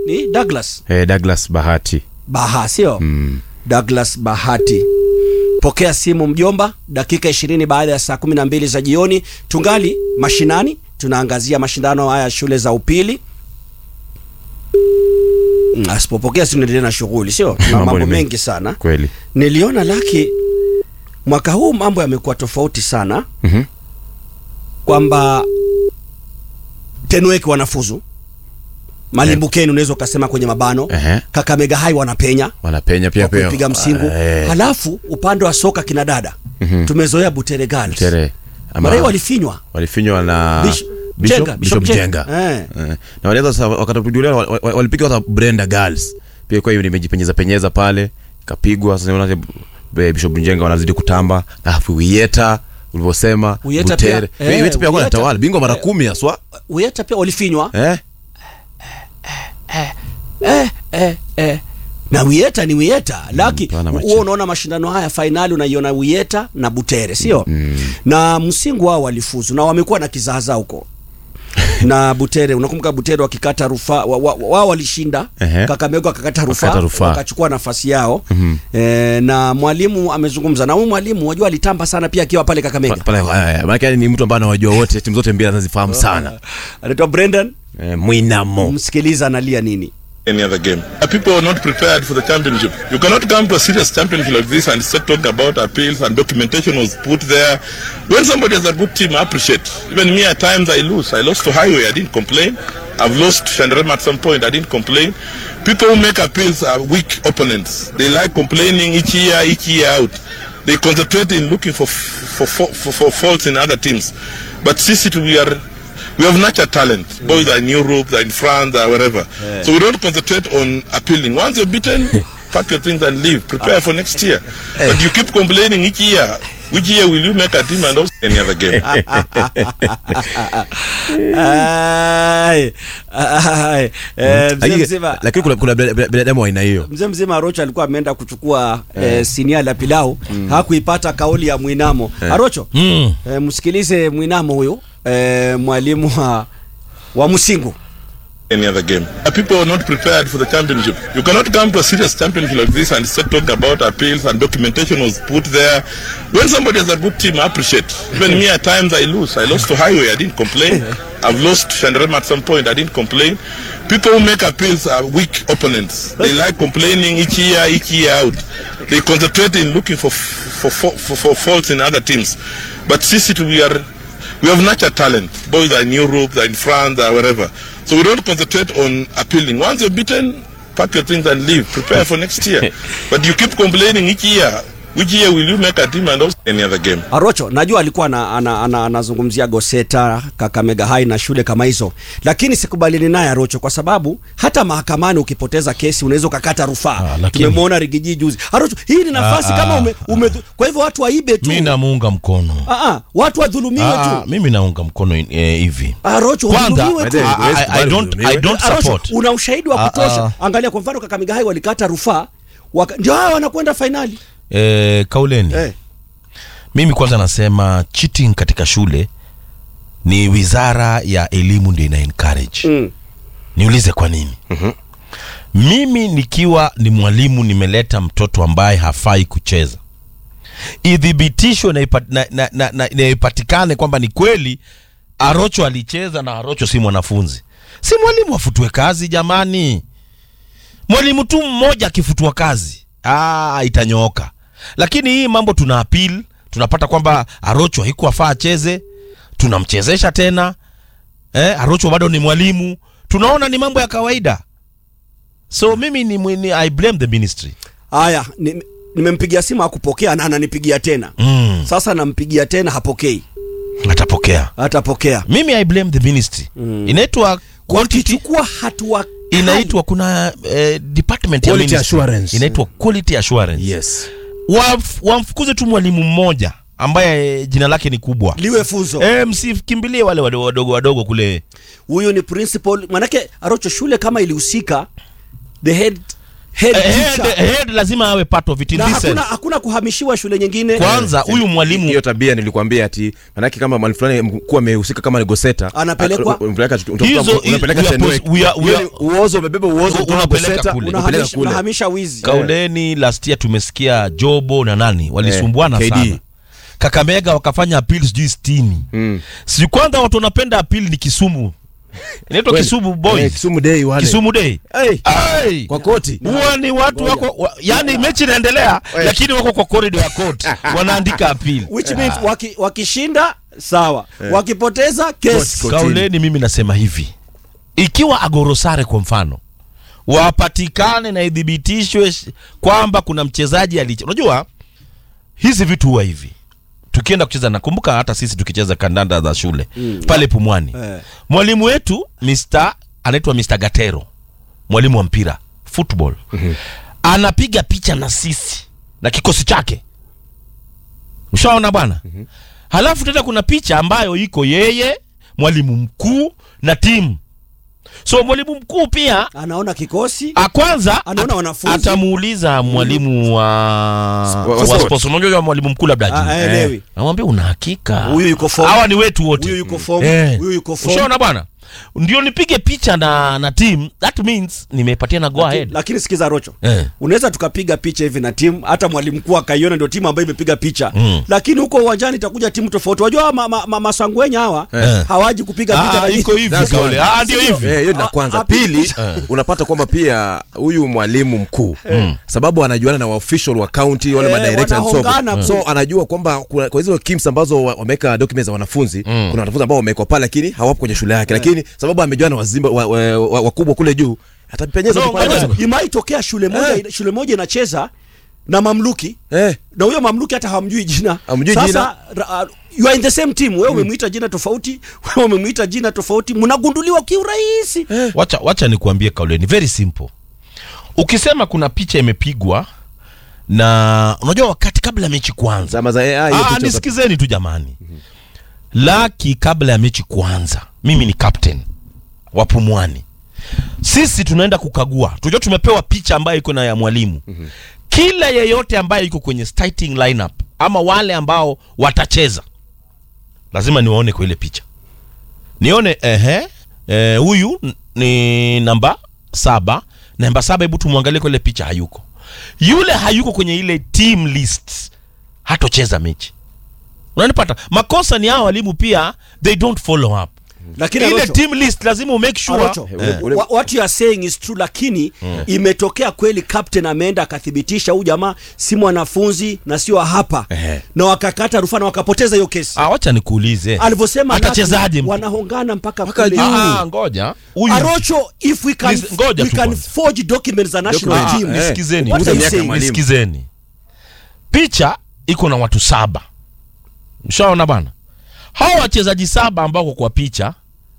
ni Douglas eh, Douglas Bahati Baha sio mm. Douglas Bahati. Pokea simu mjomba, dakika ishirini baada ya saa kumi na mbili za jioni. Tungali mashinani, tunaangazia mashindano haya ya shule za upili. Mm, Asipopokea simu niendelee na shughuli, sio na Mambo mambo ni mengi. mengi sana. kweli Niliona laki mwaka huu mambo yamekuwa tofauti sana, Mhm. kwamba Tenwek wanafuzu Malimbukeni, unaweza ukasema kwenye mabano Ehe. Kakamega Hai wanapenya wanapenya pia kwa pia kupiga msingu Eh, halafu upande wa soka kina dada Mhm. tumezoea Butere Girls tere ama mara hii walifinywa walifinywa na Bish- Bishop, Jenga, Bishop Bishop Jenga Jenga. Eh. Eh, na walianza sasa wakati Julian wa- wa- walipiga hata Brenda Girls pia kwa hiyo nimejipenyeza penyeza pale ikapigwa sasa unaona eh, Bishop Jenga wanazidi kutamba na Wieta ulivyosema Wieta Butere pia, eh, Wieta pia kwa Wieta. anatawala bingwa mara kumi haswa Uyeta pia walifinywa eh eh, eh, eh. na Wieta ni Wieta laki pana huo macho. unaona mashindano haya fainali unaiona Wieta na Butere sio na msingu wao walifuzu na wamekuwa na kizaazaa huko na Butere unakumbuka Butere wakikata rufaa wa- wa- wao walishinda Ehe. Kakamega wakakata rufaa Wakakata rufaa. wakachukua nafasi yao e, na mwalimu amezungumza na huyu mwalimu wajua alitamba sana pia akiwa pale Kakamega pale eh, maana ni mtu ambaye anawajua wote timu zote mbili anazifahamu sana anaitwa Brendan eh, Mwinamo msikiliza analia nini any other game. Uh, People are not prepared for the championship. You cannot come to a serious championship like this and start talking about appeals and documentation was put there. When somebody has a good team, I appreciate. Even me, at times I lose. I lost to Highway, I didn't complain. I've lost to Shandarema at some point, I didn't complain. People who make appeals are weak opponents. They like complaining each year, each year out. They concentrate in looking for, for, for, for, for faults in other teams. But Sisi, we are we have natural talent. Boys are in Europe, they're in France, or wherever. So we don't concentrate on appealing. Once you're beaten, pack your things and leave. Prepare for next year. But you keep complaining each year. Which year will you make a team and also any other game? Ai, ai, eh, mzee Lakini- mzima lakini kuna kuna bina- binadamu wa aina hiyo mzee mzima Arocho alikuwa ameenda kuchukua eh, sinia la pilau hakuipata kauli ya Mwinamo Arocho Mm. eh, msikilize Mwinamo huyu eh, mwalimu wa, wa Msingu any other game. Uh, People are not prepared for the championship. You cannot come to a serious championship like this and start talking about appeals and documentation was put there. When somebody has a good team, I appreciate. Even me, at times I lose. I lost to Highway, I didn't complain. I've lost to Shandarema at some point, I didn't complain. People who make appeals are weak opponents. They like complaining each year, each year out. They concentrate in looking for for, for, for, for faults in other teams. But Sisi, we are we have natural talent. Boys are in Europe, they're in France, or wherever. So we don't concentrate on appealing. Once you're beaten, pack your things and leave. Prepare for next year. but you keep complaining each year. Which year will you make a team and also any other game? Arocho najua alikuwa ana- ana- ana- anazungumzia Goseta, Kakamega High na shule kama hizo, lakini sikubaliani naye Arocho kwa sababu hata mahakamani ukipoteza kesi unaweza ukakata rufaa. Ah, lakini- Tumemwona Rigiji juzi. Arocho, hii ni nafasi Ah, kama ah, ume, ume, kwa hivyo watu waibe tu. mi namuunga mkono Ah, ah, watu wadhulumiwe Ah, tu. mimi naunga mkono eh, hivi Arocho, kwanza wadhulumiwe tu. I- I- I- I don't- I don't Arocho, support. una ushahidi wa Ah, kutosha. ah. Angalia kwa mfano Kakamega High walikata rufaa waka, ndio hawa wanakwenda fainali eh, kauleni eh. mimi kwanza nasema cheating katika shule ni wizara ya elimu ndio ina encourage mm. niulize kwa nini mimi nikiwa ni mwalimu nimeleta mtoto ambaye hafai kucheza idhibitishwe na, ipa, na, na, na, na, na ipatikane kwamba ni kweli arocho alicheza na arocho si mwanafunzi si mwalimu afutwe kazi jamani mwalimu tu mmoja akifutwa kazi ah, itanyooka lakini hii mambo tuna appeal tunapata kwamba arocho haikuwafaa acheze tunamchezesha tena eh, arocho bado ni mwalimu tunaona ni mambo ya kawaida so mimi ni, ni i blame the ministry Haya, ni- nimempigia simu hakupokea na ananipigia tena mm, sasa nampigia tena hapokei atapokea atapokea mimi i blame the ministry mm. inaitwa quantity wakichukua hatua kali. inaitwa kuna eh, department ya Quality ministry. assurance. inaitwa quality assurance yes Waf- wamfukuze tu mwalimu mmoja ambaye eh, jina lake ni kubwa liwe funzo e, msikimbilie wale wadogo wadogo, wadogo kule huyu ni principal manake arocho shule kama ilihusika the head head Eh, head, teacher. head lazima awe part of it in na this hakuna, sense. hakuna kuhamishiwa shule nyingine Kwanza huyu mwalimu hiyo tabia nilikwambia ati manake kama mwalimu fulani mkuu amehusika kama ni goseta Anapelekwa- a- unapeleka utakuta Hizo- unapeleka we are Fenwick. pos- we are- we Hiyo are- ni uozo umebeba uozo kutoka unapeleka Goseta, kule. unapeleka unahamisha, kule unahamisha wizi kauleni last year tumesikia jobo na nani walisumbuana Eh, KD. sana kakamega wakafanya appeal sijui stini Mm. sijui kwanza watu wanapenda appeal ni kisumu inaitwa Kweli. kisumu Eh, boys Kisumu Day wale. kisumu day Hey, Ai! kwa koti huwa ni watu wako wa, yani mechi inaendelea lakini wako kwa corridor ya court wanaandika appeal which means waki, wakishinda sawa wakipoteza kesi Kotini. kauleni mimi nasema hivi ikiwa agorosare kwa mfano wapatikane na idhibitishwe sh- kwamba kuna mchezaji aliche unajua hizi vitu huwa hivi tukienda kucheza nakumbuka hata sisi tukicheza kandanda za shule mm. pale pumwani Eh. mwalimu wetu Mr. anaitwa Mr. Gatero mwalimu wa mpira football mm-hmm. anapiga picha na sisi na kikosi chake ushaona bwana mm-hmm. halafu tena kuna picha ambayo iko yeye mwalimu mkuu na timu so mwalimu mkuu pia anaona kikosi a kwanza Anaona at- wanafunzi. atamuuliza mwalimu wa, wa wa sport. sports unajua mwalimu mkuu labda Ah, ajui. haelewi. namwambia una hakika Huyu yuko form. hawa ni wetu wote huyu yuko form Eh. huyu yuko form ushaona bwana ndio nipige picha na na team that means nimepatia na go ahead lakini sikiza rocho Eh. unaweza tukapiga picha hivi na timu hata mwalimu mkuu akaiona ndio timu ambayo imepiga picha Mm. lakini huko uwanjani itakuja timu tofauti wajua ma, ma, ma, masangwenya hawa Eh. hawaji kupiga picha Ah, na iko hivi That's kaule one. ah ndio hivi Eh, hiyo ni la Ah, kwanza ah, pili Eh. unapata kwamba pia huyu mwalimu mkuu sababu anajuana na waofficial wa county wale Eh, madirector and so wanahongana so anajua kwamba kuna- kwa hizo kims ambazo wa- wameweka documents za wanafunzi kuna wanafunzi ambao wamewekwa pale lakini hawapo kwenye shule yake lakini sababu amejuana na wazimba wa- wa- wa- wakubwa kule juu atapenyeza No, tu pale ngoja. basi. imaitokea shule moja shule moja inacheza na mamluki eh na huyo mamluki hata hamjui jina Hamjui sasa jina. ra- uh, you are in the same team wewe umemwita jina tofauti wewe umemwita jina tofauti mnagunduliwa kiurahisi wacha wacha nikuambie kaule ni very simple ukisema kuna picha imepigwa na unajua wakati kabla ya mechi kuanza zama za AI hiyo ah, picha nisikizeni tu jamani laki kabla ya mechi kuanza mimi ni captain wa pumwani sisi tunaenda kukagua tunajua tumepewa picha ambayo iko na ya mwalimu kila yeyote ambaye iko kwenye starting lineup ama wale ambao watacheza lazima niwaone kwa ile picha nione ehe eh, huyu n- ni namba saba namba saba hebu tumwangalie kwa ile picha hayuko yule hayuko kwenye ile team list hatocheza mechi unanipata makosa ni hao walimu pia they don't follow up lakini ile Arocho- team list lazima umake sure Arocho, Eh. ule- wa- what you are saying is true lakini imetokea kweli captain ameenda akathibitisha huyu jamaa si mwanafunzi na sio wa hapa Ehe. na wakakata rufaa na wakapoteza hiyo kesi ah, wacha nikuulize alivyosema atachezaje Lucky, mtu? wanahongana mpaka Mpaka kule. juu. Ah, ngoja huyu Arocho if we can, Listen, ngoja we tu can kwanza. forge documents za national Document. team Ah, eh. nisikizeni What are you Miaka saying? mwalimu. nisikizeni picha iko na watu saba mshaona bana hawa wachezaji saba ambao wako kwa picha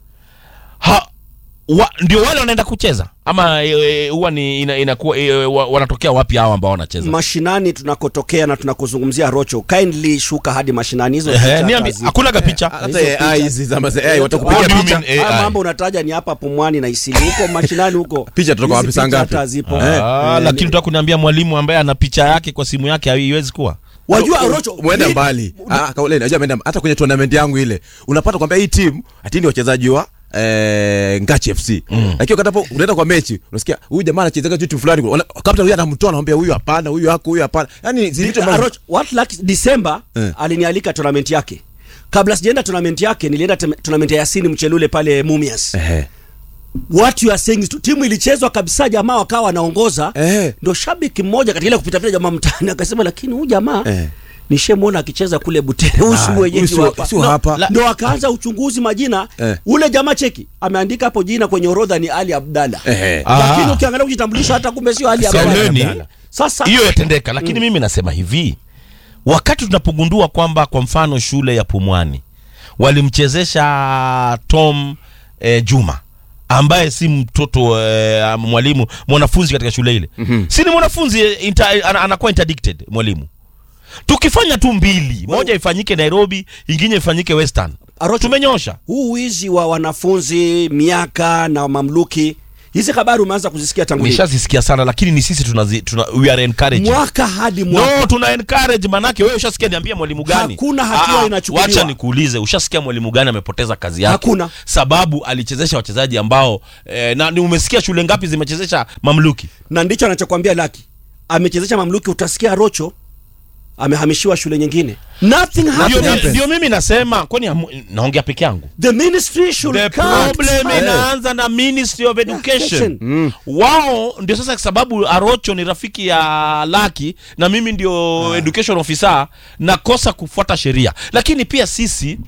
ha, wa, ndio wale wanaenda kucheza ama e, e, huwa ni ina, inakuwa e, wa, wanatokea wapi hawa ambao wanacheza mashinani tunakotokea na tunakuzungumzia Rocho kindly shuka hadi mashinani hizo Ehe, picha niambi hata hakuna ka picha hata AI hizi zama za AI watakupiga What do you picha mean? Haya AI. mambo unataja ni hapa Pumwani na Isili huko mashinani huko Picha tutatoka Hizi wapi saa picha ngapi? hata zipo Ah, Eh, lakini tutaka kuniambia mwalimu ambaye ana picha yake kwa simu yake haiwezi kuwa wajua Rocho mwenda mi- mbali Ah, kauleni najua ameenda hata kwenye tournament yangu ile unapata kwamba hii timu ati ni wachezaji wa eh, Ngachi FC lakini wakati hapo unaenda kwa mechi unasikia huyu jamaa anachezaga timu fulani Wana- kapta huyu anamtoa anamwambia huyu hapana huyu hako huyu hapana yani zile vitu Ah, ambavyo Rocho, what luck December Eh. alinialika tournament yake kabla sijaenda tournament yake nilienda tem- tournament ya Yasini Mchelule pale Mumias Ehe. what you are saying is true. timu ilichezwa kabisa jamaa wakawa wanaongoza Eh. ndo shabiki mmoja katika ile kupita pita jamaa mtaani akasema lakini huyu jamaa Eh. nishemuona akicheza kule Butere huyu si Ah, mwenyeji huyu si- hapa si wa hapa. No, ndo akaanza uchunguzi majina Eh. ule jamaa cheki ameandika hapo jina kwenye orodha ni Ali Abdalla Ehe. lakini Ah. ukiangalia kujitambulisha hata kumbe sio Ali Kauleni. Abdalla sasa hiyo yatendeka lakini mimi nasema hivi wakati tunapogundua kwamba kwa mfano shule ya pumwani walimchezesha tom eh, juma ambaye si mtoto eh, mwalimu mwanafunzi katika shule ile mm-hmm. si ni mwanafunzi eh, inter, ana- anakuwa interdicted mwalimu tukifanya tu mbili moja ifanyike nairobi ingine ifanyike western Arocho. tumenyosha huu wizi wa wanafunzi miaka na mamluki hizi habari umeanza kuzisikia tangu lini? nishazisikia sana lakini ni sisi tunazi, tuna, we are encouraging mwaka hadi mwaka no tuna encourage manake wewe ushasikia niambia mwalimu gani Hakuna hatua Ah, inachukuliwa. wacha nikuulize ushasikia mwalimu gani amepoteza kazi yake Hakuna. sababu alichezesha wachezaji ambao eh, na ni umesikia shule ngapi zimechezesha mamluki na ndicho anachokwambia Laki amechezesha mamluki, utasikia Rocho amehamishiwa shule nyingine. Nothing ndio, happened. ndio mimi nasema kwani hamu- naongea peke yangu The ministry should the cut. problem Eh. inaanza na ministry of education Education. wao ndio sasa sababu arocho ni rafiki ya laki na mimi ndio education officer nakosa kufuata sheria lakini pia sisi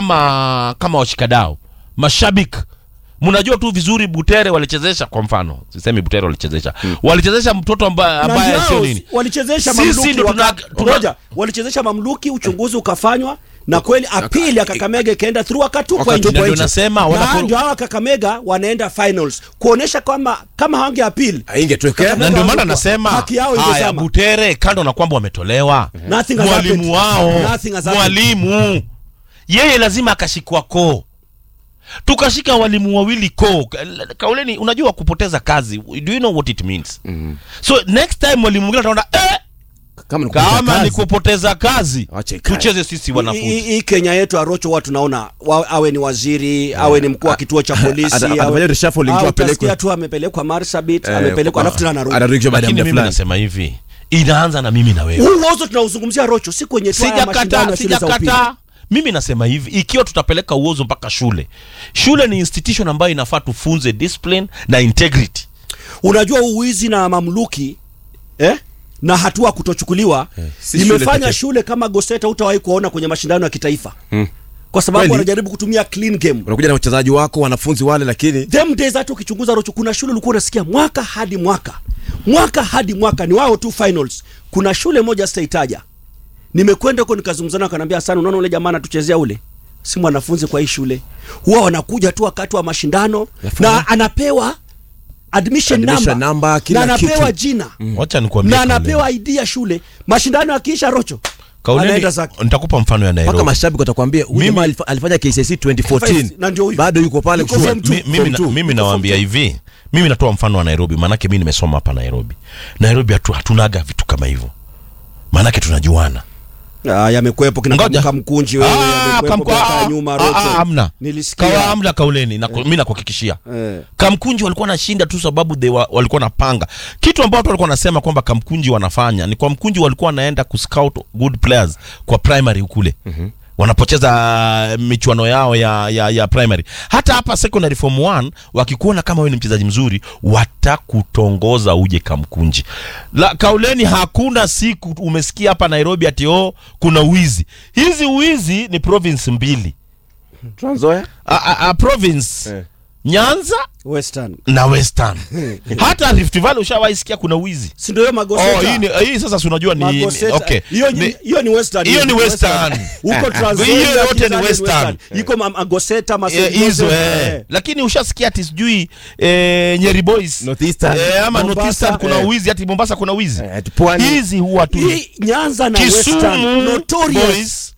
kama kama washikadao mashabiki mnajua tu vizuri butere walichezesha kwa mfano sisemi butere walichezesha walichezesha mtoto ambaye Na ambaye ndio sio nini walichezesha Sisi mamluki ndio tuna- waka- tuna- Ngoja, walichezesha mamluki, uchunguzi ukafanywa na kweli apili ya Kakamega ikaenda through akatupwa Wakatupwa nje. ndio nasema Na wanapo- ndio hawa Kakamega wanaenda finals kuonesha kwamba kama hawange appeal Aingetokea na ndio maana Haki nasema yao haya ingezama. butere kando na kwamba wametolewa Nothing has mwalimu happened. wao Nothing has happened. mwalimu yeye lazima akashikwa koo tukashika walimu wawili koo Ka- kauleni unajua kupoteza kazi do you know what it means so next time mwalimu mwingine ataona eh, kama ni kupoteza kama ni kazi. kupoteza kazi Acha ikae. tucheze sisi Hii- wanafunzi hii hii Kenya yetu Arocho huwa tunaona wa, awe ni waziri awe ni mkuu wa kituo cha polisi Ata- awe- atafanya reshuffling tu au apelekwe. utasikia tu amepelekwa Marsabit Eh, amepelekwa kwa- alafu tena anarudi. anarudishwa baada ya lakini muda mimi fulani nasema hivi inaanza na mimi na wewe Huu uozo tunauzungumzia Rocho si kwenye tu haya mashindano sijakataa ya shule za upili. sijakataa mimi nasema hivi ikiwa tutapeleka uozo mpaka shule shule ni institution ambayo inafaa tufunze discipline na integrity Unajua uwizi na mamluki eh? na hatua kutochukuliwa si shule imefanya pekee. shule kama Goseta utawahi kuona kwenye mashindano ya kitaifa kwa sababu Kweli. wanajaribu kutumia clean game. unakuja na wachezaji wako wanafunzi wale lakini them days hata ukichunguza Rocho, kuna shule ulikuwa unasikia mwaka hadi mwaka mwaka hadi mwaka ni wao tu finals. Kuna shule moja sitaitaja, nimekwenda huko nikazungumzana, akaniambia sana, unaona ule jamaa anatuchezea ule si mwanafunzi kwa hii shule, huwa wanakuja tu wakati wa mashindano na anapewa admission, Admission number, number, kila na anapewa kitu. jina wacha nikuambie na Kauleni. anapewa ID ya shule. Mashindano yakiisha, Rocho Kauleni, anaenda zake. nitakupa mfano ya mpaka Nairobi mashabiki watakwambia huyu Mimi- jamaa alifa- alifanya KCSE 2014 Na ndio huyu. bado yuko pale Yuko kushuka. form two. Mi- mimi, Form na, two. mimi nawaambia hivi mimi natoa mfano wa nairobi maanake mi nimesoma hapa nairobi nairobi hatu, hatunaga vitu kama hivyo maanake tunajuana Ah, yamekuepo kina Ngoja. Kamuka Mkunji wewe, Ah, yamekuepo kamku- miaka ya ah, nyuma ah, Rocho. ah, amna Nilisikia. kawa amna kauleni na, mi nakuhakikishia Eh. kamkunji walikuwa nashinda tu sababu they wa, walikuwa napanga kitu ambao watu walikuwa nasema kwamba kamkunji wanafanya ni kwa mkunji walikuwa wanaenda kuscout good players kwa primary kule mm-hmm wanapocheza michuano yao ya, ya, ya primary hata hapa secondary form 1 wakikuona kama wewe ni mchezaji mzuri watakutongoza uje kamkunji la kauleni hakuna siku umesikia hapa nairobi ati oh kuna wizi hizi wizi ni province mbili Trans Nzoia? a, a, a province Eh. nyanza Western. na western hata rift valley ushawahi sikia kuna wizi Si ndio hiyo Magoseta? oh, hii, ni, hii sasa si unajua ni, ni Magoseta. okay Hiyo ni Ni- hiyo ni Western. hiyo ni Western. Huko Trans Hiyo Nzoia, yote ni Kizani Western. Iko ma- Magoseta, Masai Eh, hizo Joseph, eh. eh. lakini ushasikia ati sijui eh, nyeri boys Northeastern. eh, ama Mombasa, northeastern kuna eh. wizi ati mombasa kuna wizi Eh, ati Pwani. hizi huwa tu Hii Nyanza na Western. kisumu Notorious. boys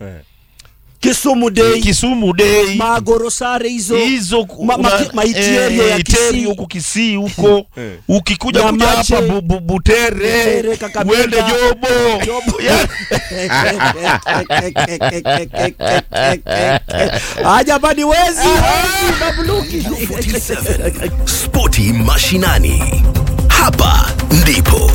Kisumu Day. kisumu day Magorosare hizo. hizo Ma- ma- una- maitierio eh, ya Iteri Kisii. huku kisii huko ukikuja kuja Nyamache. hapa bu, bu, butere Butere, Kakamega. uende jobo Jobo. Ya- Ajabani wezi, wezi mamluki. Spoti mashinani. Hapa ndipo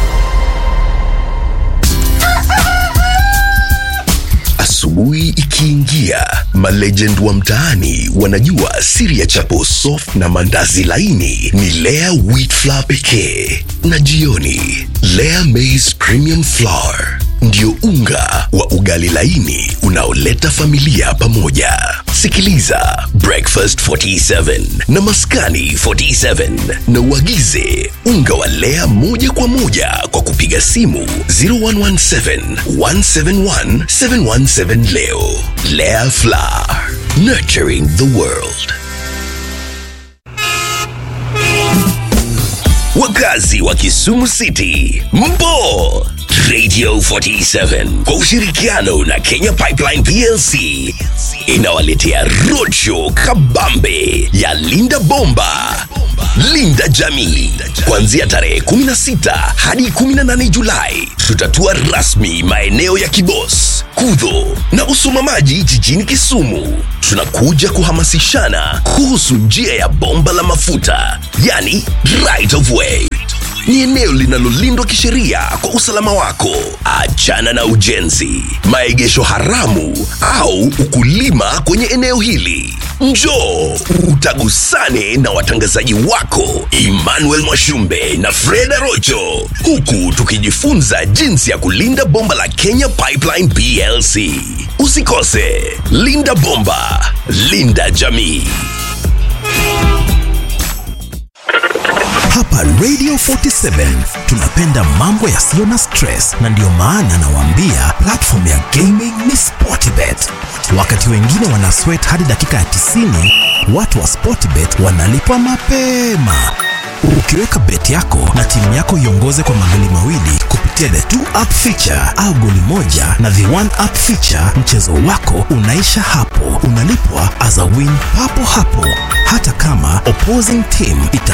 asubuhi ikiingia, malegend wa mtaani wanajua siri ya chapo soft na mandazi laini ni Lea wheat flour pekee, na jioni Lea maize premium flour ndio unga wa ugali laini unaoleta familia pamoja. Sikiliza Breakfast 47 na Maskani 47 na uagize unga wa Lea moja kwa moja kwa kupiga simu 0117 171 717 leo. Lea Flour, nurturing the world. Wakazi wa Kisumu City, mpo Radio 47 kwa ushirikiano na Kenya Pipeline PLC inawaletea roadshow kabambe ya Linda Bomba, Linda Jamii. Kuanzia tarehe 16 hadi 18 Julai, tutatua rasmi maeneo ya Kibos, Kudho na Usumamaji jijini Kisumu. Tunakuja kuhamasishana kuhusu njia ya bomba la mafuta, yani right of way ni eneo linalolindwa kisheria kwa usalama wako. Achana na ujenzi, maegesho haramu au ukulima kwenye eneo hili. Njoo utagusane na watangazaji wako Emmanuel Mwashumbe na Freda Rocho, huku tukijifunza jinsi ya kulinda bomba la Kenya Pipeline PLC. Usikose, linda bomba, linda jamii. Hapa Radio 47 tunapenda mambo yasiyo na stress, na ndiyo maana nawaambia platform ya gaming ni Sportbet. Wakati wengine wana sweat hadi dakika ya 90, watu wa Sportbet wanalipwa mapema. Ukiweka bet yako na timu yako iongoze kwa magoli mawili kupitia the two up feature au goli moja na the one up feature, mchezo wako unaisha hapo, unalipwa as a win papo hapo, hata kama opposing team ita